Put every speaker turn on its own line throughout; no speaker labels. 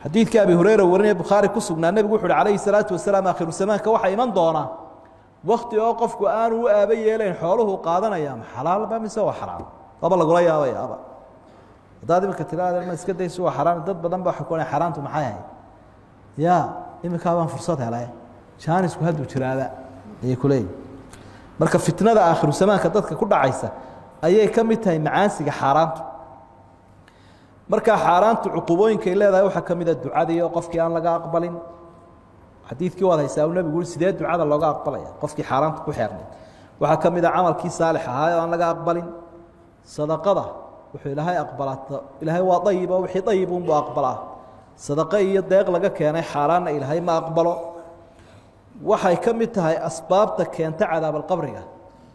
xadiidkii abi hureyra warinaya bukhaari ku sugnaa nebigu wuxu uhi calayhi salaatu wasalaam aakhiru zamaanka waxaa iman doona wakti oo qofku aanu u aaba yeelayn xooluhu qaadanaya ma xalaalba mise waa xaraam waaba lagula yaabayaaba haddaad iminka tiraada ma iska dayso waa xaraam dad badan baa xukunaya xaraamtu maxay ahayd ya iminkaa baan fursad helay jaanisku hadduu jiraaba ayay ku leeyihin marka fitnada aakhiru zamaanka dadka ku dhacaysa ayay ka mid tahay macaansiga xaaraantu markaa xaaraantu cuqubooyinkay leedahay waxaa ka mida ducadii oo qofkii aan laga aqbalin xadiidkii waad haysaa uu nebigu ui sidee ducada looga aqbalaya qofkii xaaraanta ku xeernay waxaa ka mid a camalkii saalix ahaa oo aan laga aqbalin sadaqada wuxuu ilaahay aqbalaa ilaahay waa ayibo wixii ayibunbuu aqbalaa sadaqo iyo deeq laga keenay xaaraanna ilaahay ma aqbalo waxay ka mid tahay asbaabta keenta cadaabalqabriga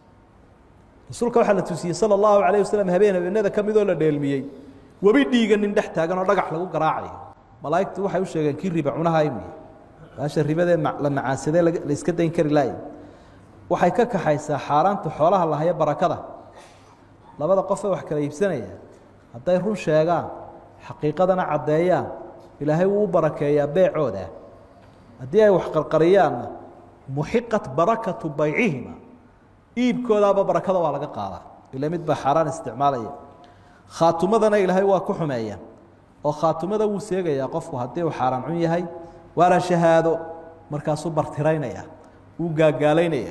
rasuulka waxaa la tusiyey sala allahu calayh wasalam habeen habeenada ka midoo la dheelmiyey webi dhiiga nin dhex taagan oo dhagax lagu garaacayo malaa'igtu waxay u sheegeen kii riba cunahay wey baasha ribadee la macaansadee la iska dayn kari laaya waxay ka kaxaysaa xaaraanta xoolaha lahaya barakada labada qofee wax kala iibsanaya hadday run sheegaan xaqiiqadana caddeeyaan ilaahay wuu u barakeeyaa beecooda haddii ay wax qarqariyaanna muxiqat barakatu baycihima iibkoodaaba barakada waa laga qaadaa ila mid baa xaaraan isticmaalaya khaatumadana ilaahay waa ku xumeeya oo khaatumada wuu seegayaa qofku haddii uu xaaraan cun yahay waana shahaado markaasuu bartiraynaya wuu gaagaalaynaya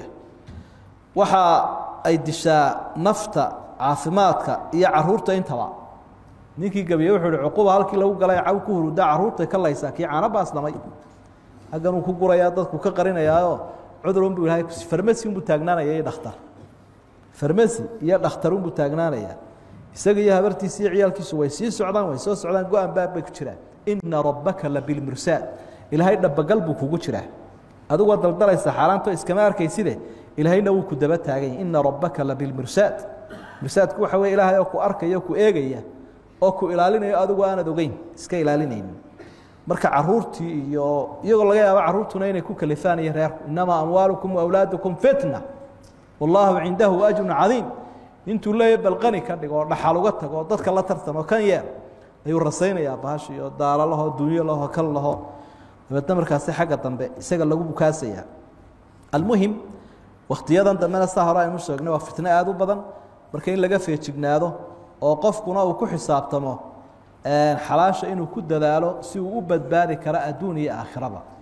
waxa ay dishaa nafta caafimaadka iyo caruurta intaba ninkii gabiye wuxuu hi cuquba halkii lagu galay caw ku huruda caruurtay ka laysaa kii caano baasdhamay haggan uu ku gurayaa dadku ka qarinayaaoo cudur unbuu ilahay farmasi unbuu taagnaanaya iyo dhakhtar farmasi iyo dhakhtar unbuu taagnaanaya isaga iyo habartiisa iyo ciyaalkiisu way sii socdaan way soo socdaan go-aan baab bay ku jiraan ina rabbaka labilmursaad ilaahay dhabagal buu kugu jiraa adigoo daldalaysa xaaraanto iskama arkayside ilaahayna wuu ku daba taaganya ina rabbaka labilmursaad mursaadku waxa weye ilaahay oo ku arkaya o ku eegaya oo ku ilaalinayo adigu aanad ogeyn iska ilaalinaynin marka caruurtii iyo iyagoo laga yaabo caruurtuna inay ku kalifaan iyo reerku inamaa amwaalukum waawlaadukum fitna wallaahu cindahu ajrun cadiim intuu leeya balqani ka dhigo oo dhaxal uga tago oo dadka la tartamo kan yeer ayuu rasaynayaa bahash iyo daalo laho dunyo laho kan laho dabeedna markaasi xagga dambe isaga lagu bukaasaya almuhim wakhtiyadan dambena saa hore aynu sheegnay waa fitno aada u badan marka in laga feejignaado oo qofkuna uu ku xisaabtamo xalaasha inuu ku dadaalo si uu u badbaadi karo adduun iyo aakhiraba